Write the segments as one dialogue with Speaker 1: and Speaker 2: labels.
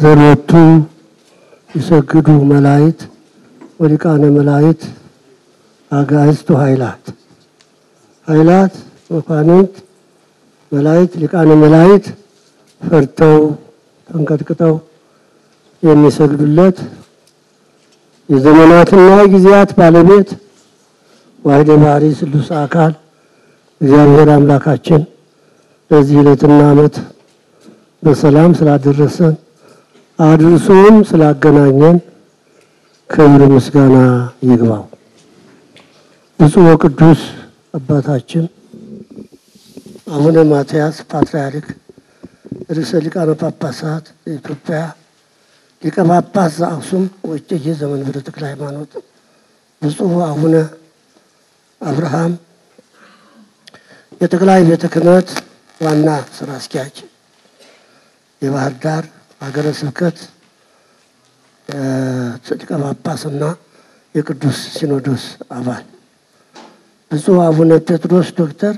Speaker 1: ዘሎቱ ይሰግዱ መላእክት ወሊቃነ መላእክት አጋዕዝቱ ኃይላት ኃይላት መኳንንት መላእክት ሊቃነ መላእክት ፈርተው ተንቀጥቅጠው የሚሰግዱለት የዘመናትና ጊዜያት ባለቤት ዋሕደ ባሕሪ ስሉስ አካል እግዚአብሔር አምላካችን ለዚህ ዕለትና ዓመት በሰላም ስላደረሰን አድርሶም ስላገናኘን ክብር ምስጋና ይግባው። ብፁዕ ወቅዱስ አባታችን አቡነ ማትያስ ፓትርያርክ ርዕሰ ሊቃነ ጳጳሳት የኢትዮጵያ ሊቀ ጳጳስ ዘአክሱም ወእጨጌ ዘመንበረ ተክለ ሃይማኖት፣ ብፁዕ አቡነ አብርሃም የጠቅላይ ቤተ ክህነት ዋና ስራ አስኪያጅ፣ የባህር ዳር ሀገረ ስብከት ሊቀ ጳጳስና የቅዱስ ሲኖዶስ አባል፣ ብፁዕ አቡነ ጴጥሮስ ዶክተር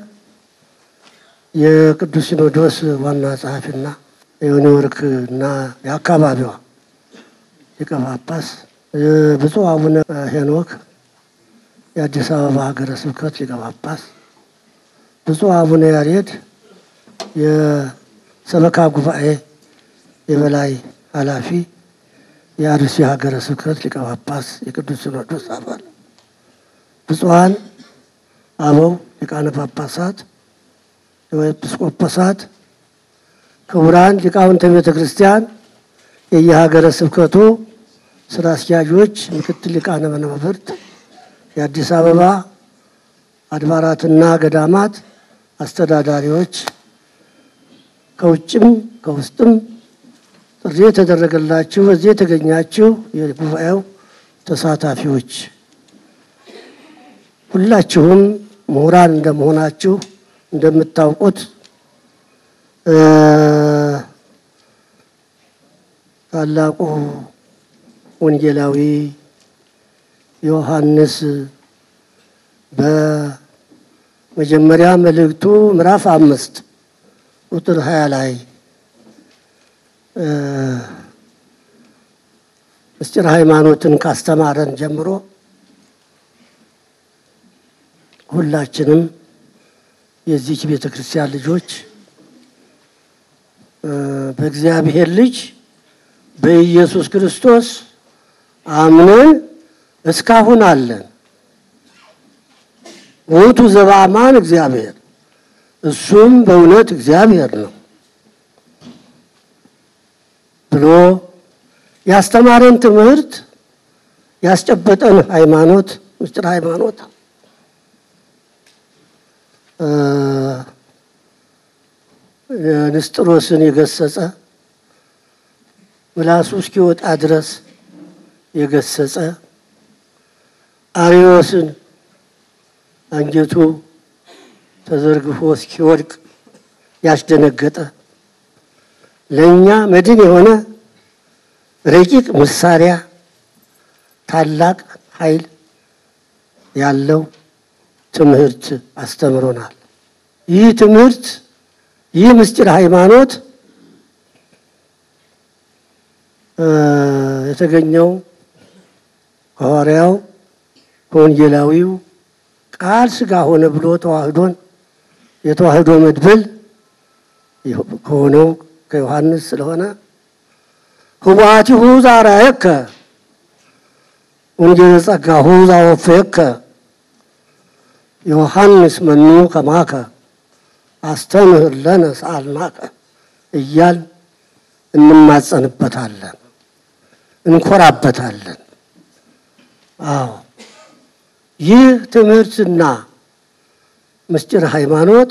Speaker 1: የቅዱስ ሲኖዶስ ዋና ጸሐፊና የኒውዮርክ እና የአካባቢዋ ሊቀ ጳጳስ፣ ብፁዕ አቡነ ሄኖክ የአዲስ አበባ ሀገረ ስብከት ሊቀ ጳጳስ፣ ብፁዕ አቡነ ያሬድ የሰበካ ጉባኤ የበላይ ኃላፊ፣ የአርሲ ሀገረ ስብከት ሊቀ ጳጳስ፣ የቅዱስ ሲኖዶስ አባል፣ ብፁዓን አበው ሊቃነ ጳጳሳት ኤጲስቆጶሳት፣ ክቡራን ሊቃውንተ ቤተ ክርስቲያን፣ የየሀገረ ስብከቱ ስራ አስኪያጆች፣ ምክትል ሊቃነ መናብርት፣ የአዲስ አበባ አድባራትና ገዳማት አስተዳዳሪዎች፣ ከውጭም ከውስጥም ጥሪ የተደረገላችሁ በዚህ የተገኛችሁ የጉባኤው ተሳታፊዎች ሁላችሁም ምሁራን እንደመሆናችሁ እንደምታውቁት ታላቁ ወንጌላዊ ዮሐንስ በመጀመሪያ መልእክቱ ምዕራፍ አምስት ቁጥር ሀያ ላይ ምስጢር ሃይማኖትን ካስተማረን ጀምሮ ሁላችንም የዚች ቤተ ክርስቲያን ልጆች በእግዚአብሔር ልጅ በኢየሱስ ክርስቶስ አምነን እስካሁን አለን። ውእቱ ዘበአማን እግዚአብሔር፣ እሱም በእውነት እግዚአብሔር ነው ብሎ ያስተማረን ትምህርት ያስጨበጠን ሃይማኖት ምስጢር ሃይማኖት ንስጥሮስን የገሰጸ ምላሱ እስኪወጣ ድረስ የገሰጸ አርዮስን አንጀቱ ተዘርግፎ እስኪወድቅ ያስደነገጠ ለእኛ መድን የሆነ ረቂቅ መሳሪያ ታላቅ ኃይል ያለው ትምህርት አስተምሮናል። ይህ ትምህርት ይህ ምስጢር ሃይማኖት የተገኘው ከሐዋርያው ከወንጌላዊው ቃል ሥጋ ሆነ ብሎ ተዋህዶን የተዋህዶ መድብል ከሆነው ከዮሐንስ ስለሆነ ህቡአቲሁ ዛራየከ ወንጌለ ጸጋሁ ዛወፈየከ ዮሐንስ መኑ ከማከ አስተምህር ለነ ሰአልናከ እያል እንማጸንበታለን፣ እንኮራበታለን። አዎ ይህ ትምህርትና ምስጢር ሃይማኖት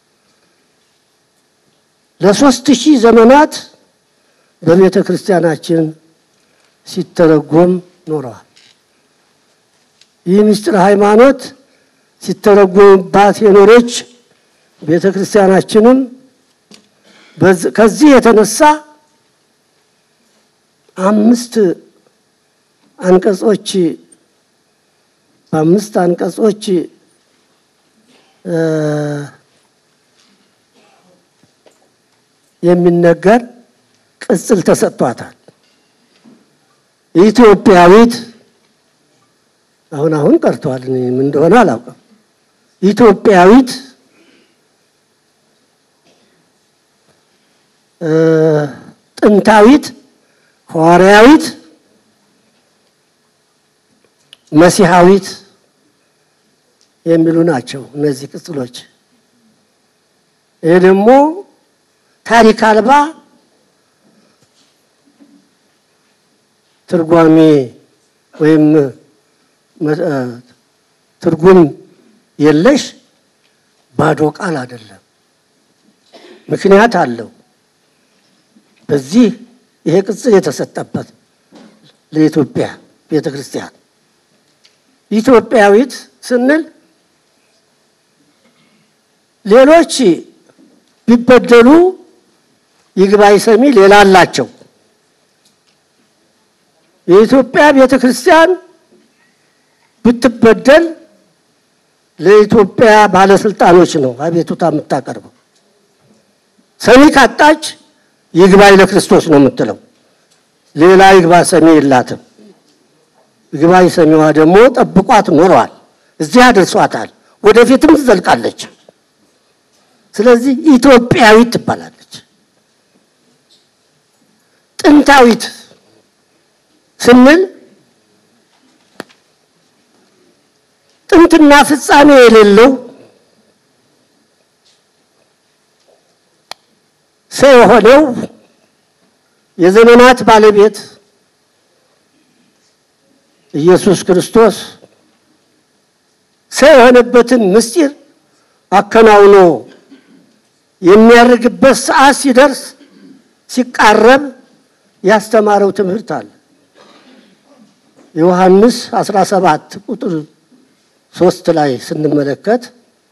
Speaker 1: ለሶስት ሺህ ዘመናት በቤተ ክርስቲያናችን ሲተረጎም ኖረዋል። ይህ ምስጢር ሃይማኖት ሲተረጎምባት የኖረች ቤተ ክርስቲያናችንም ከዚህ የተነሳ አምስት አንቀጾች በአምስት አንቀጾች የሚነገር ቅጽል ተሰጥቷታል። ኢትዮጵያዊት አሁን አሁን ቀርተዋል። እኔ ምን እንደሆነ አላውቅም። ኢትዮጵያዊት ጥንታዊት፣ ሐዋርያዊት፣ መሲሐዊት የሚሉ ናቸው እነዚህ ቅጽሎች። ይህ ደግሞ ታሪክ አልባ ትርጓሜ ወይም ትርጉም የለሽ ባዶ ቃል አይደለም። ምክንያት አለው። በዚህ ይሄ ቅጽል የተሰጠበት ለኢትዮጵያ ቤተ ክርስቲያን ኢትዮጵያዊት ስንል ሌሎች ቢበደሉ ይግባኝ ሰሚ ሌላ አላቸው። የኢትዮጵያ ቤተ ክርስቲያን ብትበደል ለኢትዮጵያ ባለስልጣኖች ነው አቤቱታ የምታቀርበው። ሰሚ ካጣች ይግባኝ ለክርስቶስ ነው የምትለው። ሌላ ይግባ ሰሚ የላትም። ይግባኝ ሰሚዋ ደግሞ ጠብቋት ኖረዋል። እዚህ አድርሷታል። ወደፊትም ትዘልቃለች። ስለዚህ ኢትዮጵያዊት ትባላለች። ጥንታዊት ስንል ጥንትና ፍጻሜ የሌለው ሰው የሆነው የዘመናት ባለቤት ኢየሱስ ክርስቶስ ሰው የሆነበትን ምስጢር አከናውኖ የሚያደርግበት ሰዓት ሲደርስ ሲቃረብ ያስተማረው ትምህርት አለ። ዮሐንስ 17 ቁጥር ሶስት ላይ ስንመለከት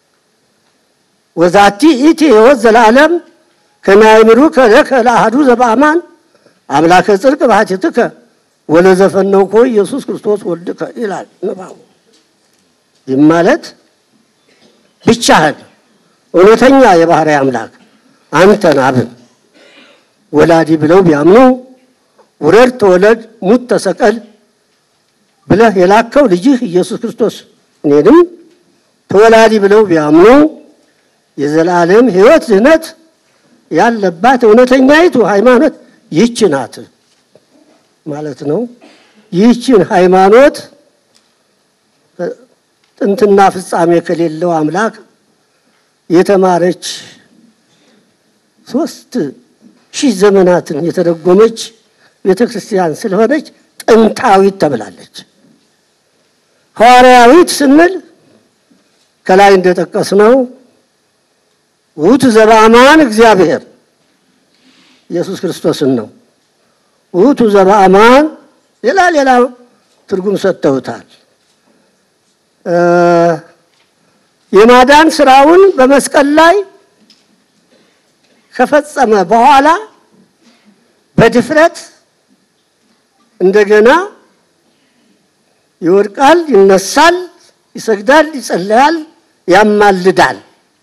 Speaker 1: ወዛቲ ኢቲ ሕይወት ዘለዓለም ከማይምሩ ከለከ ለአሐዱ ዘበአማን አምላከ ጽድቅ ባሕቲትከ ወለዘፈነውኮ ኢየሱስ ክርስቶስ ወልድከ ይላል ንባቡ። ይህ ማለት ብቻህን እውነተኛ የባሕርይ አምላክ አንተን አብን ወላዲ ብለው ቢያምኑ ውረድ ተወለድ ሙት ተሰቀል ብለህ የላከው ልጅህ ኢየሱስ ክርስቶስ እኔንም ተወላዲ ብለው ቢያምኑ የዘላለም ሕይወት ድህነት ያለባት እውነተኛይቱ ሃይማኖት ይህች ናት ማለት ነው። ይህችን ሃይማኖት ጥንትና ፍጻሜ ከሌለው አምላክ የተማረች ሶስት ሺህ ዘመናትን የተደጎመች ቤተ ክርስቲያን ስለሆነች ጥንታዊት ተብላለች። ሐዋርያዊት ስንል ከላይ እንደጠቀስነው ውእቱ ዘበአማን እግዚአብሔር ኢየሱስ ክርስቶስን ነው። ውእቱ ዘበአማን ሌላ ሌላ ትርጉም ሰጥተውታል። የማዳን ስራውን በመስቀል ላይ ከፈጸመ በኋላ በድፍረት እንደገና ይወድቃል፣ ይነሳል፣ ይሰግዳል፣ ይጸለያል፣ ያማልዳል።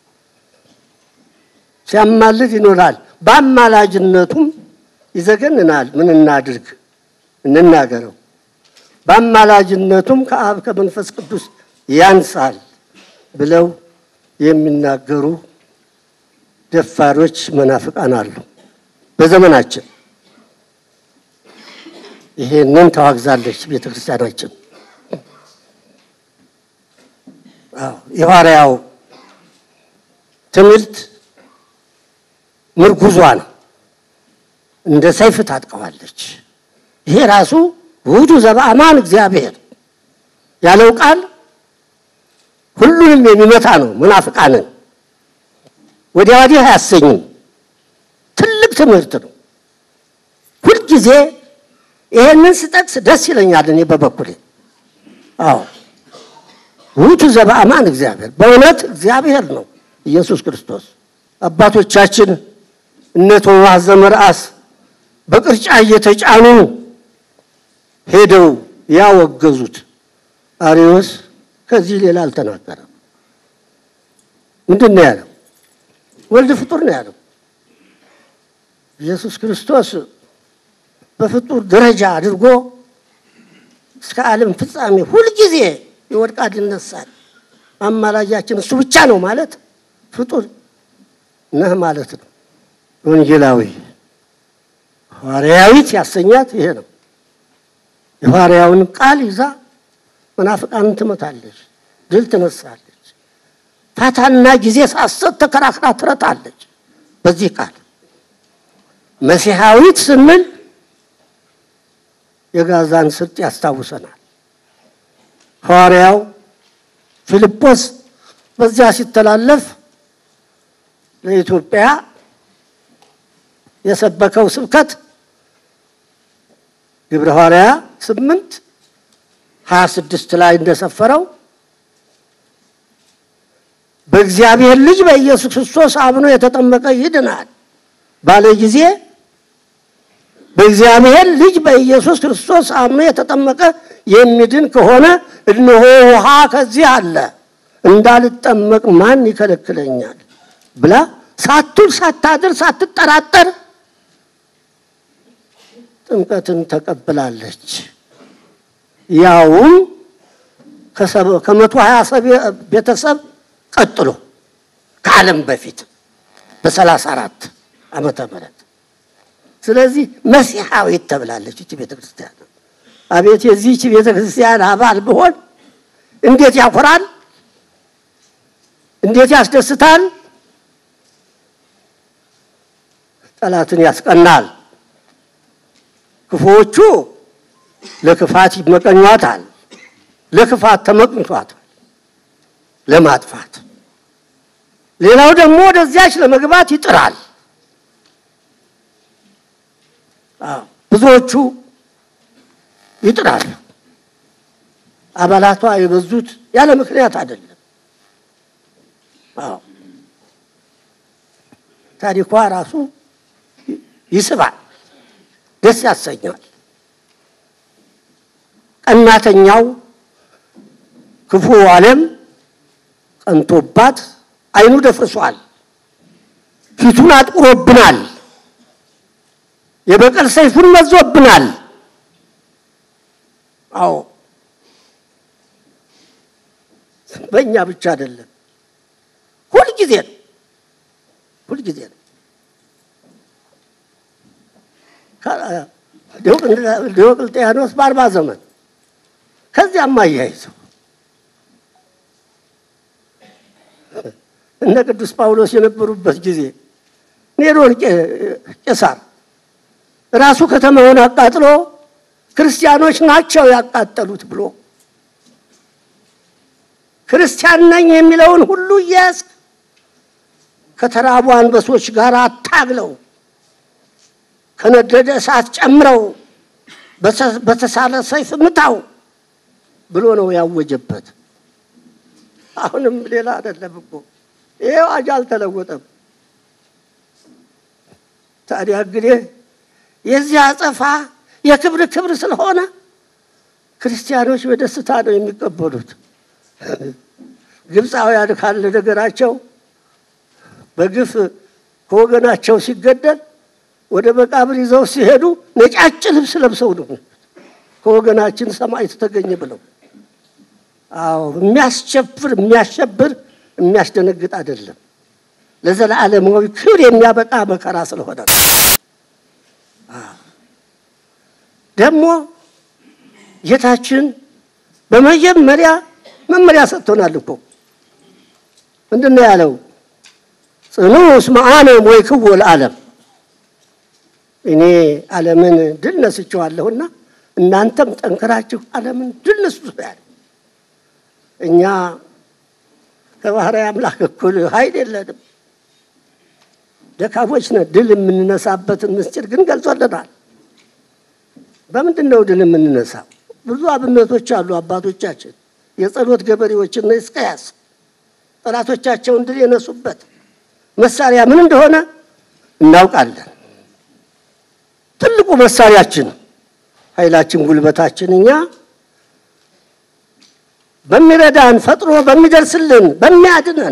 Speaker 1: ሲያማልድ ይኖራል። በአማላጅነቱም ይዘገንናል። ምን እናድርግ እንናገረው። በአማላጅነቱም ከአብ ከመንፈስ ቅዱስ ያንሳል ብለው የሚናገሩ ደፋሮች መናፍቃን አሉ በዘመናችን። ይሄንን ተዋግዛለች ቤተ ክርስቲያናችን። የሐዋርያው ትምህርት ምርጉዟ ነው። እንደ ሰይፍ ታጥቀዋለች። ይሄ ራሱ ውእቱ ዘበአማን እግዚአብሔር ያለው ቃል ሁሉንም የሚመታ ነው። መናፍቃንን ወዲያ ወዲህ አያሰኝም። ትልቅ ትምህርት ነው። ሁልጊዜ ይሄንን ስጠቅስ ደስ ይለኛል እኔ በበኩሌ። አዎ ውእቱ ዘበአማን እግዚአብሔር በእውነት እግዚአብሔር ነው ኢየሱስ ክርስቶስ። አባቶቻችን እነ ቶማስ ዘመርአስ በቅርጫ እየተጫኑ ሄደው ያወገዙት አሪዮስ ከዚህ ሌላ አልተናገረም። ምንድን ነው ያለው? ወልድ ፍጡር ነው ያለው። ኢየሱስ ክርስቶስ በፍጡር ደረጃ አድርጎ እስከ ዓለም ፍጻሜ ሁልጊዜ ይወድቃል ይነሳል። አማላጃችን እሱ ብቻ ነው ማለት ፍጡር ነህ ማለት ነው። ወንጌላዊ ሐዋርያዊት ያሰኛት ይሄ ነው። የሐዋርያውን ቃል ይዛ መናፍቃንን ትመታለች፣ ድል ትነሳለች። ፋታና ጊዜ ሳሰጥ ተከራክራ ትረታለች። በዚህ ቃል መሲሐዊት ስንል የጋዛን ስርጥ ያስታውሰናል። ሐዋርያው ፊልጶስ በዚያ ሲተላለፍ ለኢትዮጵያ የሰበከው ስብከት ግብረ ሐዋርያ ስምንት ሀያ ስድስት ላይ እንደሰፈረው በእግዚአብሔር ልጅ በኢየሱስ ክርስቶስ አምኖ የተጠመቀ ይድናል ባለ ጊዜ በእግዚአብሔር ልጅ በኢየሱስ ክርስቶስ አምኖ የተጠመቀ የሚድን ከሆነ እነሆ ውሃ ከዚህ አለ፣ እንዳልጠመቅ ማን ይከለክለኛል ብላ ሳትውል ሳታድር ሳትጠራጠር ጥምቀትን ተቀብላለች። ያውም ከመቶ ሀያ ቤተሰብ ቀጥሎ ከዓለም በፊት በሰላሳ አራት ዓመተ ምህረት ስለዚህ መሲሐዊት ተብላለች ይቺ ቤተ ክርስቲያን። አቤት የዚህች ቤተ ክርስቲያን አባል ብሆን እንዴት ያኮራል! እንዴት ያስደስታል! ጠላትን ያስቀናል። ክፉዎቹ ለክፋት ይመቀኟታል። ለክፋት ተመቅኝቷታል፣ ለማጥፋት። ሌላው ደግሞ ወደዚያች ለመግባት ይጥራል። ብዙዎቹ ይጥራሉ። አባላቷ የበዙት ያለ ምክንያት አይደለም። አዎ ታሪኳ ራሱ ይስባል፣ ደስ ያሰኛል። ቀናተኛው ክፉ ዓለም ቀንቶባት ዓይኑ ደፍርሷል፣ ፊቱን አጥቁሮብናል፣ የበቀል ሰይፉን መዞብናል። አዎ በእኛ ብቻ አይደለም፣ ሁልጊዜ ነው፣ ሁልጊዜ ነው። ዲዮቅልጥያኖስ በአርባ ዘመን ከዚያም አያይዘው እነ ቅዱስ ጳውሎስ የነበሩበት ጊዜ ኔሮን ቄሳር ራሱ ከተማውን አቃጥሎ ክርስቲያኖች ናቸው ያቃጠሉት ብሎ ክርስቲያን ነኝ የሚለውን ሁሉ እያያዝ ከተራቡ አንበሶች ጋር አታግለው ከነደደ እሳት ጨምረው በተሳለ ሰይፍ ምታው ብሎ ነው ያወጀበት። አሁንም ሌላ አይደለም እኮ ይሄ አዋጅ አልተለወጠም። ታዲያ እንግዲህ የዚህ አጸፋ የክብር ክብር ስለሆነ ክርስቲያኖች በደስታ ነው የሚቀበሉት። ግብፃውያን ካለ ነገራቸው በግፍ ከወገናቸው ሲገደል ወደ መቃብር ይዘው ሲሄዱ ነጫጭ ልብስ ለብሰው ነው ከወገናችን ሰማዕት ተገኘ ብለው። አዎ የሚያስቸፍር የሚያሸብር የሚያስደነግጥ አይደለም። ለዘላለማዊ ክብር የሚያበቃ መከራ ስለሆነ ነው። ደግሞ ጌታችን በመጀመሪያ መመሪያ ሰጥቶናል እኮ ምንድን ነው ያለው? ጽኑ እስመ አነ ሞይክዎ ለዓለም እኔ ዓለምን ድል ነስቼዋለሁና እናንተም ጠንክራችሁ ዓለምን ድል ነሱት ያለ። እኛ ከባህራዊ አምላክ እኩል ኃይል የለንም፣ ደካሞች ነን። ድል የምንነሳበትን ምስጢር ግን ገልጾልናል። በምንድን ነው ድል የምንነሳው? ብዙ አብነቶች አሉ። አባቶቻችን የጸሎት ገበሬዎችና ሕዝቅያስ ጠላቶቻቸውን ድል የነሱበት መሳሪያ ምን እንደሆነ እናውቃለን። ትልቁ መሳሪያችን ኃይላችን፣ ጉልበታችን እኛ በሚረዳን ፈጥኖ በሚደርስልን በሚያድነን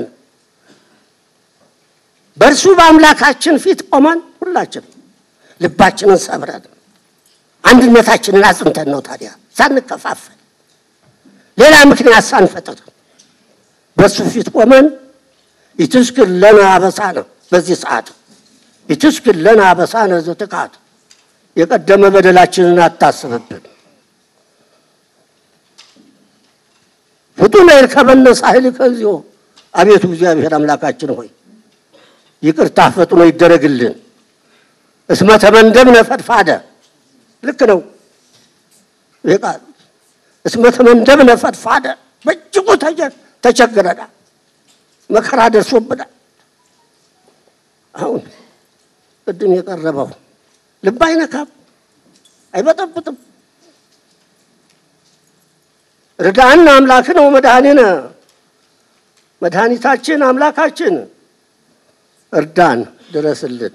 Speaker 1: በእርሱ በአምላካችን ፊት ቆመን ሁላችን ልባችንን ሰብረን አንድነታችንን አጽንተን ነው ታዲያ ሳንከፋፈል ሌላ ምክንያት ሳንፈጥር በሱ ፊት ቆመን ይትስክር ለነ አበሳነ በዚህ ሰዓት ይትስክር ለነ አበሳነ ዘትካት የቀደመ በደላችንን አታስብብን። ፍጡነ ይርከበነ ሳህልከ እግዚኦ አቤቱ እግዚአብሔር አምላካችን ሆይ ይቅርታ ፈጥኖ ይደረግልን። እስመ ተመንደብነ ፈድፋደ ልክ ነው ይህ ቃል እስመ ተመንደብነ ፈድፋደ በእጅጉ ተቸግረናል፣ መከራ ደርሶብናል። አሁን ቅድም የቀረበው ልብ አይነካም፣ አይበጠብጥም። ርዳን አምላክነ ወመድኃኒነ መድኃኒታችን አምላካችን እርዳን፣ ድረስልን።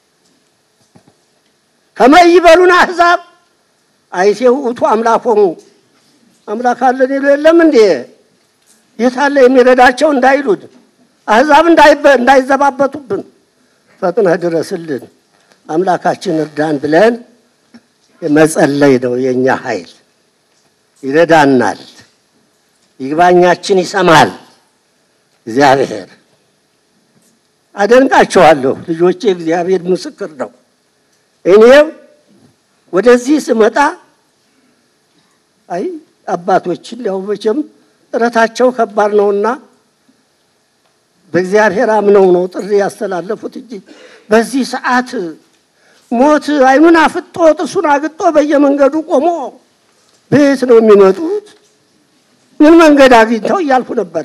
Speaker 1: ከመ ይበሉን አሕዛብ አይቴው ውእቱ አምላኮሙ አምላክ አለን ይሉ የለም እንዴ? የት አለ የሚረዳቸው እንዳይሉን አሕዛብ እንዳይዘባበቱብን ፈጥነህ ድረስልን፣ አምላካችን እርዳን ብለን መጸለይ ነው የእኛ ኃይል። ይረዳናል፣ ይግባኛችን ይሰማል እግዚአብሔር። አደንቃቸዋለሁ ልጆቼ፣ እግዚአብሔር ምስክር ነው። እኔም ወደዚህ ስመጣ አይ አባቶችን ያው መቼም ጥረታቸው ከባድ ነውና በእግዚአብሔር አምነው ነው ጥሪ ያስተላለፉት እንጂ በዚህ ሰዓት ሞት ዓይኑን አፍጦ ጥርሱን አግጦ በየመንገዱ ቆሞ ቤት ነው የሚመጡት። ምን መንገድ አግኝተው እያልኩ ነበረ።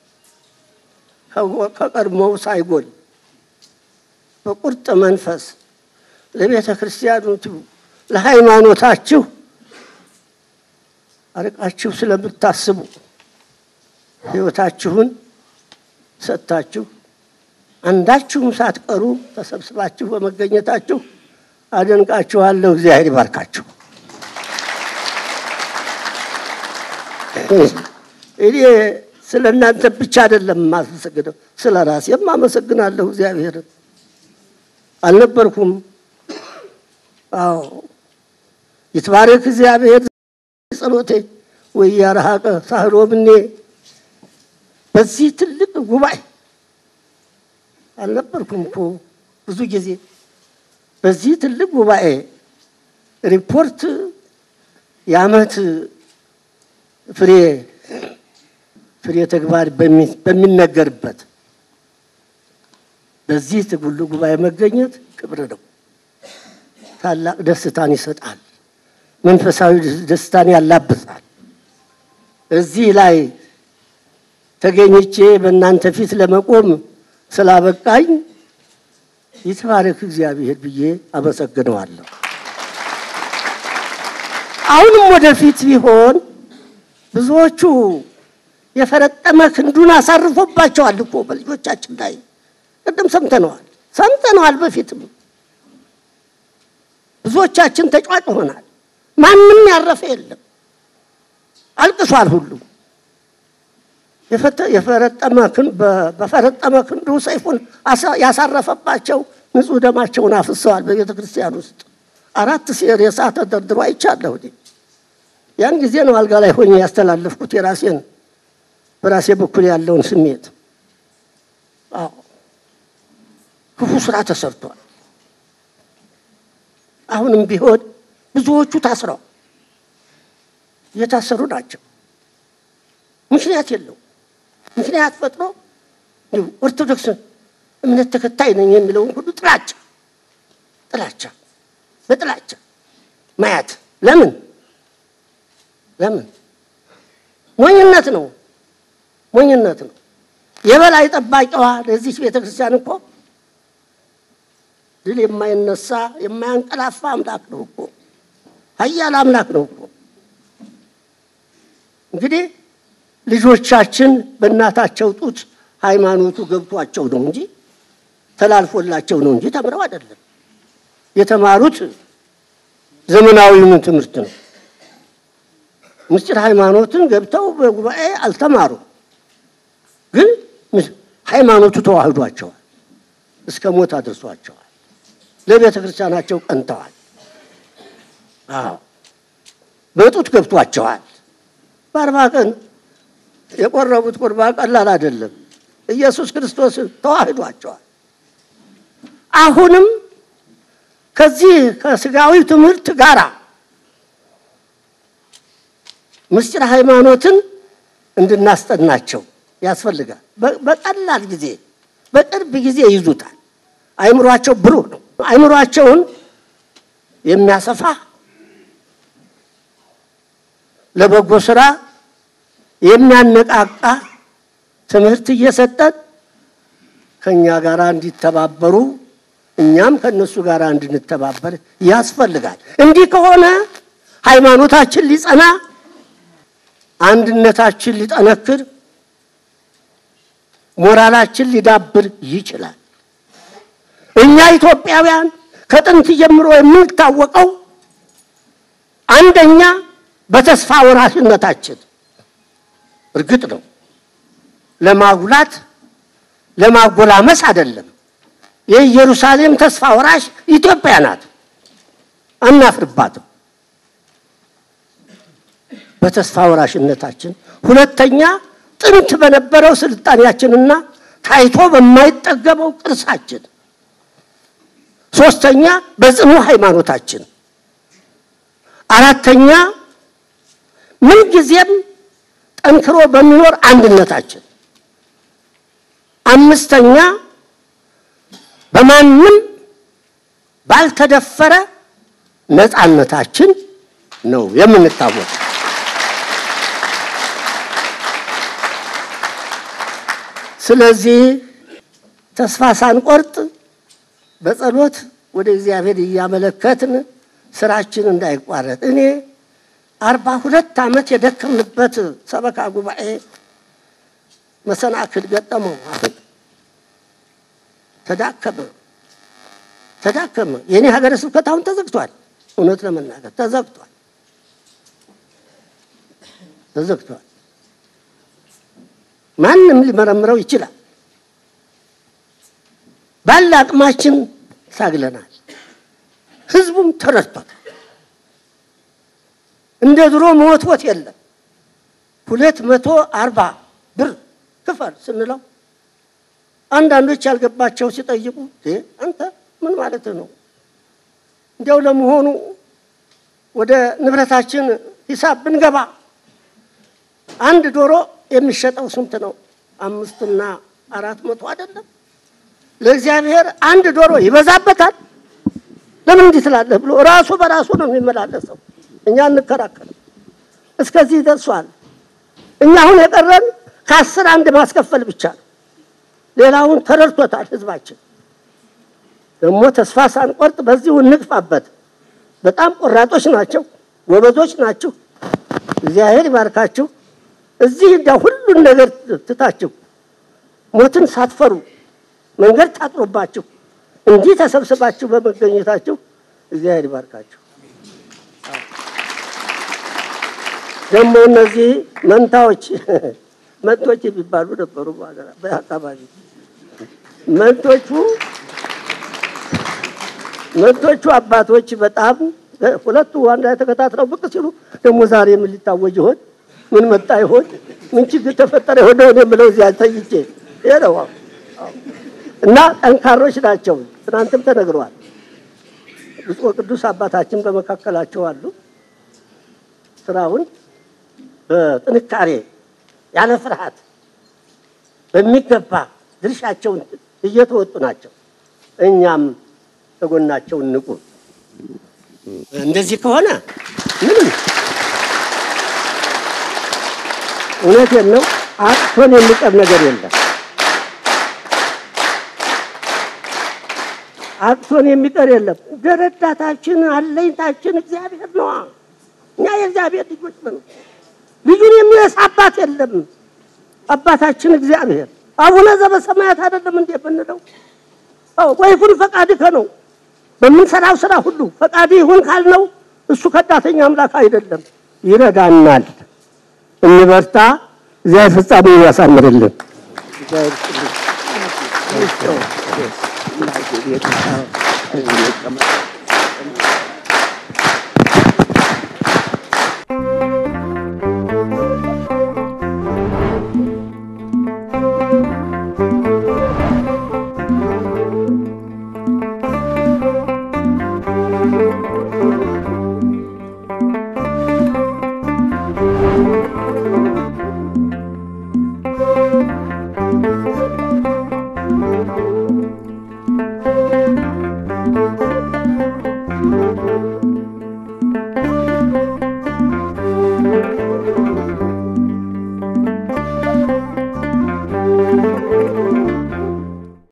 Speaker 1: ከቀድሞው ሳይጎል በቁርጥ መንፈስ ለቤተ ክርስቲያኖቱ ለሃይማኖታችሁ አርቃችሁ ስለምታስቡ ሕይወታችሁን ሰጥታችሁ አንዳችሁም ሳትቀሩ ተሰብስባችሁ በመገኘታችሁ አደንቃችኋለሁ። እግዚአብሔር ይባርካችሁ። እኔ ስለ እናንተ ብቻ አይደለም የማመሰግነው፣ ስለ ራሴም አመሰግናለሁ እግዚአብሔርን። አልነበርኩም። አዎ ይትባረክ እግዚአብሔር ጸሎቴ ወያረሃቀ ሳህሮ ብኔ በዚህ ትልቅ ጉባኤ አልነበርኩም እኮ ብዙ ጊዜ በዚህ ትልቅ ጉባኤ ሪፖርት የዓመት ፍሬ ፍሬ ተግባር በሚነገርበት በዚህ ትጉሉ ጉባኤ መገኘት ክብር ነው። ታላቅ ደስታን ይሰጣል። መንፈሳዊ ደስታን ያላብሳል። እዚህ ላይ ተገኝቼ በእናንተ ፊት ለመቆም ስላበቃኝ ይትባረክ እግዚአብሔር ብዬ አመሰግነዋለሁ። አሁንም ወደፊት ቢሆን ብዙዎቹ የፈረጠመ ክንዱን አሳርፎባቸዋል እኮ በልጆቻችን ላይ ቅድም ሰምተነዋል ሰምተነዋል። በፊትም ብዙዎቻችን ተጫዋጭ ሆናል። ማንም ያረፈ የለም። አልቅሷል ሁሉ በፈረጠመ ክንዱ ሰይፉን ያሳረፈባቸው ንጹሕ ደማቸውን አፍሰዋል። በቤተ ክርስቲያን ውስጥ አራት ሬሳ ተደርድሮ አይቻለሁ። ያን ጊዜ ነው አልጋ ላይ ሆኜ ያስተላለፍኩት የራሴን በራሴ በኩል ያለውን ስሜት። አዎ ክፉ ስራ ተሰርቷል። አሁንም ቢሆን ብዙዎቹ ታስረው እየታሰሩ ናቸው። ምክንያት የለው ምክንያት ፈጥሮ እንዲሁ ኦርቶዶክስ እምነት ተከታይ ነኝ የሚለውን ሁሉ ጥላቻ ጥላቻ በጥላቻ ማየት ለምን ለምን ሞኝነት ነው ሞኝነት ነው። የበላይ ጠባቂዋ ለዚች ቤተ ክርስቲያን እኮ ድል የማይነሳ የማያንቀላፋ አምላክ ነው እኮ ኃያል አምላክ ነው እኮ። እንግዲህ ልጆቻችን በእናታቸው ጡት ሃይማኖቱ ገብቷቸው ነው እንጂ ተላልፎላቸው ነው እንጂ ተምረው አይደለም። የተማሩት ዘመናዊውን ትምህርት ነው። ምስጢር ሃይማኖትን ገብተው በጉባኤ አልተማሩ፣ ግን ሃይማኖቱ ተዋህዷቸዋል፣ እስከ ሞት አድርሷቸዋል። ለቤተ ክርስቲያናቸው ቀንተዋል። አዎ በጡት ገብቷቸዋል። በአርባ ቀን የቆረቡት ቁርባን ቀላል አይደለም። ኢየሱስ ክርስቶስ ተዋህዷቸዋል። አሁንም ከዚህ ከስጋዊ ትምህርት ጋር ምስጢር ሃይማኖትን እንድናስጠናቸው ያስፈልጋል። በቀላል ጊዜ በቅርብ ጊዜ ይዙታል። አይምሯቸው ብሩህ ነው። አይምሯቸውን የሚያሰፋ ለበጎ ስራ የሚያነቃቃ ትምህርት እየሰጠን ከእኛ ጋር እንዲተባበሩ እኛም ከእነሱ ጋር እንድንተባበር ያስፈልጋል። እንዲህ ከሆነ ሃይማኖታችን ሊጸና፣ አንድነታችን ሊጠነክር፣ ሞራላችን ሊዳብር ይችላል። እኛ ኢትዮጵያውያን ከጥንት ጀምሮ የምንታወቀው አንደኛ በተስፋ ወራሽነታችን እርግጥ ነው ለማጉላት ለማጎላመስ አይደለም። የኢየሩሳሌም ተስፋ ወራሽ ኢትዮጵያ ናት፣ አናፍርባትም። በተስፋ ወራሽነታችን፣ ሁለተኛ ጥንት በነበረው ስልጣኔያችንና ታይቶ በማይጠገበው ቅርሳችን፣ ሶስተኛ በጽኑ ሃይማኖታችን፣ አራተኛ ምንጊዜም ጠንክሮ በሚኖር አንድነታችን፣ አምስተኛ በማንም ባልተደፈረ ነፃነታችን ነው የምንታወቅ። ስለዚህ ተስፋ ሳንቆርጥ በጸሎት ወደ እግዚአብሔር እያመለከትን ስራችን እንዳይቋረጥ እኔ አርባ ሁለት ዓመት የደከምንበት ሰበካ ጉባኤ መሰናክል ገጠመው። አሁን ተዳከመ ተዳከመ። የእኔ ሀገረ ስብከት አሁን ተዘግቷል። እውነት ለመናገር ተዘግቷል ተዘግቷል። ማንም ሊመረምረው ይችላል። ባለ አቅማችን ታግለናል። ህዝቡም ተረድቷል። እንደ ድሮ መወትወት የለም። ሁለት መቶ አርባ ብር ክፈል ስንለው አንዳንዶች ያልገባቸው ሲጠይቁ አንተ ምን ማለት ነው? እንዲያው ለመሆኑ ወደ ንብረታችን ሂሳብ ብንገባ አንድ ዶሮ የሚሸጠው ስንት ነው? አምስትና አራት መቶ አይደለም? ለእግዚአብሔር አንድ ዶሮ ይበዛበታል። ለምን እንዲህ ትላለህ ብሎ ራሱ በራሱ ነው የሚመላለሰው። እኛ እንከራከርም። እስከዚህ ደርሷል። እኛ አሁን የቀረን ከአስር አንድ ማስከፈል ብቻ ነው። ሌላውን ተረድቶታል ህዝባችን። ደግሞ ተስፋ ሳንቆርጥ በዚሁ እንግፋበት። በጣም ቆራጦች ናቸው፣ ጎበዞች ናችሁ። እግዚአብሔር ይባርካችሁ። እዚህ እንደ ሁሉን ነገር ትታችሁ ሞትን ሳትፈሩ መንገድ ታጥሮባችሁ እንዲህ ተሰብስባችሁ በመገኘታችሁ እግዚአብሔር ይባርካችሁ። ደግሞ እነዚህ መንታዎች መንቶች የሚባሉ ነበሩ በአካባቢ መንቶቹ መንቶቹ አባቶች በጣም ሁለቱ አንድ ላይ ተከታትለው ብቅ ሲሉ ደግሞ ዛሬ ምን ሊታወጅ ይሆን? ምን መጣ ይሆን? ምን ችግር ተፈጠረ ይሆን? እኔ የምለው እዚያ ተይቼ ይሄ ነው እና ጠንካሮች ናቸው። ትናንትም ተነግረዋል። ብፁዕ ቅዱስ አባታችን በመካከላቸው አሉ። ስራውን በጥንካሬ ያለ ፍርሃት በሚገባ ድርሻቸውን እየተወጡ ናቸው። እኛም ከጎናቸው እንቁ። እንደዚህ ከሆነ ምንም እውነቴን ነው፣ አጥቶን የሚቀር ነገር የለም። አጥቶን የሚቀር የለም። ረዳታችን አለኝታችን እግዚአብሔር ነዋ። እኛ የእግዚአብሔር ልጆች ነን። ልጁን የሚረሳ አባት የለም። አባታችን እግዚአብሔር አቡነ ዘበሰማያት አይደለም እንዴ ብንለው? አዎ ወይኩን ፈቃድከ ነው። በምንሰራው ስራ ሁሉ ፈቃድ ይሁን ካልነው እሱ ከዳተኛ አምላክ አይደለም፣ ይረዳናል። እንበርታ። እግዚአብሔር ፍጻሜውን ያሳምርልን። ነው።